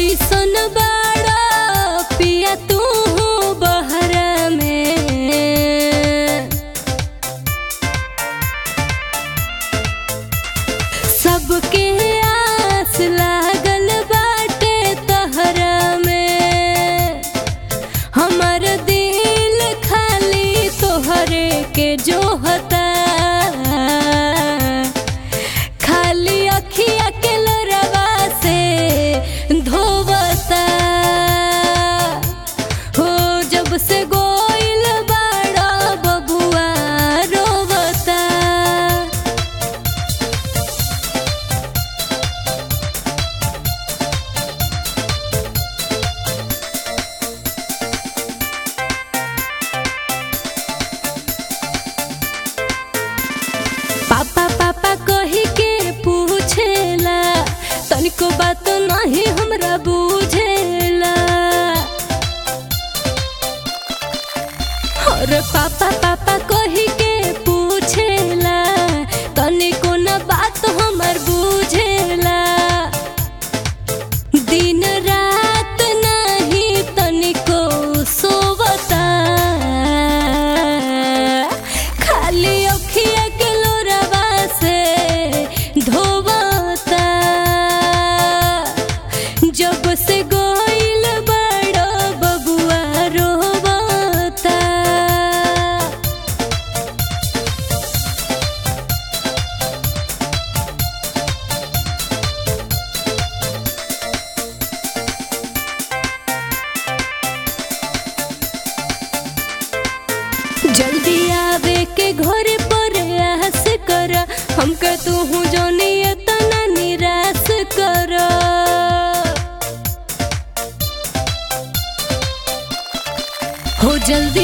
कैसन बाड़ा पिया तू बहरा में सबके आस लागल बाटे तहरा में हमर दिल खाली तोहरे के जोहता खाली अखिया के लोरवा से धोवता हो जब से गोइल बाड़ा बबुआ रोवता पापा पापा कही के पूछेला तनिको बात नहीं हमरा बुझेला और पापा पापा कही के पूछेला तनिको न बात हमर बुझेला दिन रात नहीं तनिको सोवता खाली अखिया के लोरवा से धोवता जब से गोइल बड़ो बबुआ रोवता जल्दी आवे के घर पर आस कर हमके तू हूँ जोनी इतना निराश कर हो जल्दी